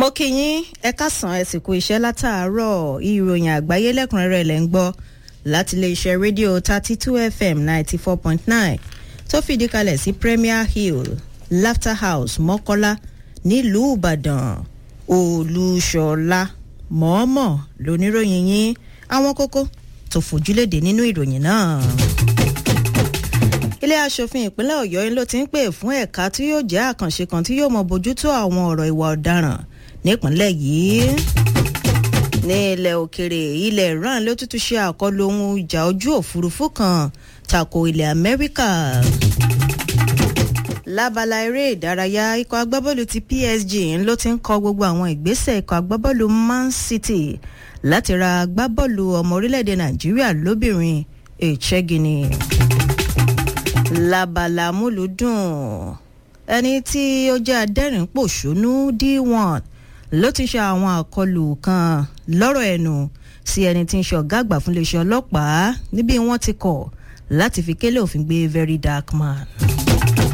mo kí yín ẹ káàsán ẹ sì kú iṣẹ́ látàárọ̀ ìròyìn àgbáyé lẹ́kùnrẹ́rẹ́ lẹ́ ń gbọ́ láti iléeṣẹ́ rédíò thirty two fm ninety four point nine tó fìdí kalẹ̀ sí premier hill laughter house mọ́kọ́lá nílùú ìbàdàn olùṣọ́lá mọ̀ọ́mọ̀ lóníròyìn yín àwọn kókó tó fojúlédè nínú ìròyìn náà ilé asòfin ìpínlẹ̀ ọ̀yọ́ ló ti ń pè fún ẹ̀ka tí yóò jẹ́ àkànṣe kan tí yóò mọ bójútó àwọn ọ̀rọ̀ ìwà ọ̀daràn nípínlẹ̀ yìí ní ilẹ̀ òkèrè ilẹ̀ iran ló tútù ṣe àkọlù ohun ìjà ojú òfurufú kan tako ilẹ̀ amẹ́ríkà lábala eré ìdárayá ikọ̀ agbábọ́ọ̀lù ti psg ló ti ń kọ gbogbo àwọn ìgbésẹ̀ ikọ̀ agbábọ́ọ̀lù man city láti ra agbábọ́ọ̀lù ọmọ orílẹ̀-èdè nàìjíríà lóbìnrin èchegini labala múlùdùn ẹni tí ó jẹ́ adẹ́rìn-pòṣónú d1 ló ti ṣe àwọn àkọlù kan lọ́rọ̀ ẹnu sí ẹni tí ń ṣe ọ̀gá àgbà fún iléeṣẹ́ ọlọ́pàá níbi wọ́n ti kọ̀ láti fi kélé òfin gbé very dark man.